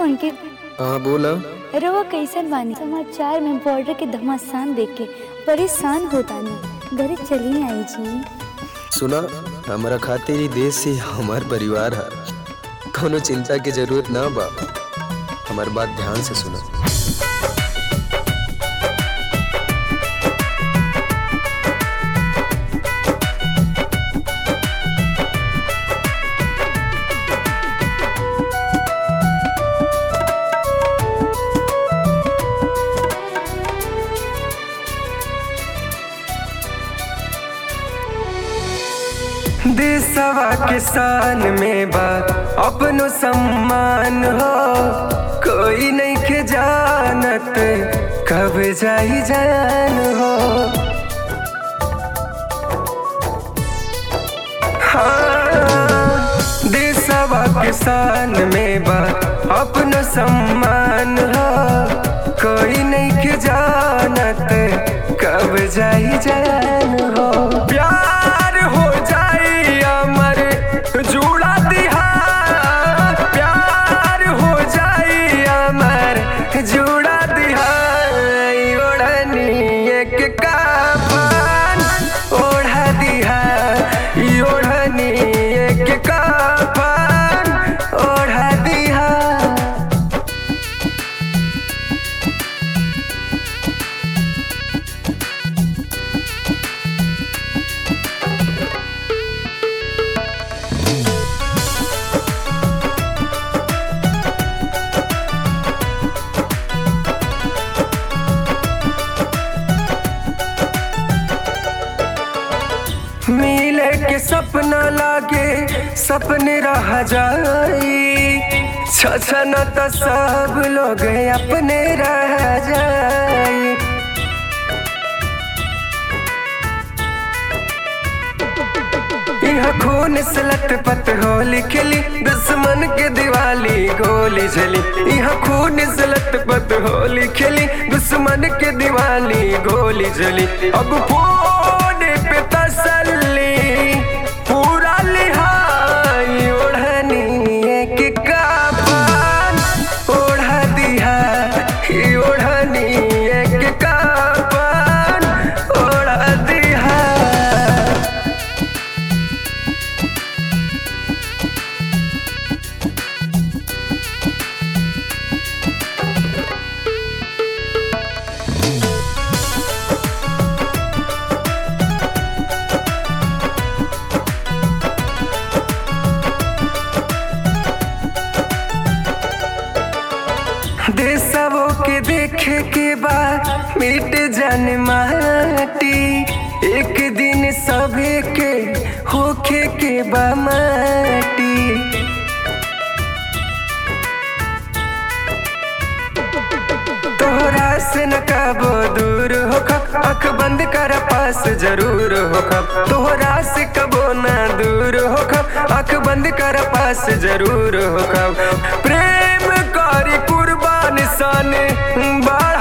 अंकित हाँ बोला रवा कैसन बानी समाचार में बॉर्डर के घमासान देख के परेशान होता नहीं घरे चली आई जी सुना हमारा खातिर ही देश से हमार परिवार है कोनो चिंता की जरूरत ना बा हमार बात ध्यान से सुना देशवा के शान में बा अपनो सम्मान हो कोई नहीं के जानत कब जाई जान हो हाँ, देशवा के शान में बा अपनो सम्मान हो कोई नहीं के जानत कब जाई जान हो प्यार हो जाई अमर जुड़ा दिहा प्यार हो जाई अमर जुड़ा दिहा ओढ़नी एक काफन ओढ़ा दिहा ओढ़नी एक काफन ओढ़ा दिहा मिले के सपना लागे सपने रह जाई छछन तो सब लोग अपने रह जाई यह खून से लटपट होली खेली दुश्मन के दिवाली गोली चली यह खून से लटपट होली खेली दुश्मन के दिवाली गोली चली अब फोन पे तसल्ली पूरा लिहाई ओढ़नी एक कापन ओढ़ा दिहा ओढ़नी एक कापन ओढ़ा दिहा देशवो के देखे के बाद मिट जन माटी एक दिन सभे के होखे के बा माटी तोहरा से न कबो दूर होखब अख बंद कर पास जरूर होखब तोहरा से कबो न दूर होखब अख बंद कर पास जरूर होखब प्रेम करी कुर्बान सन बड़ा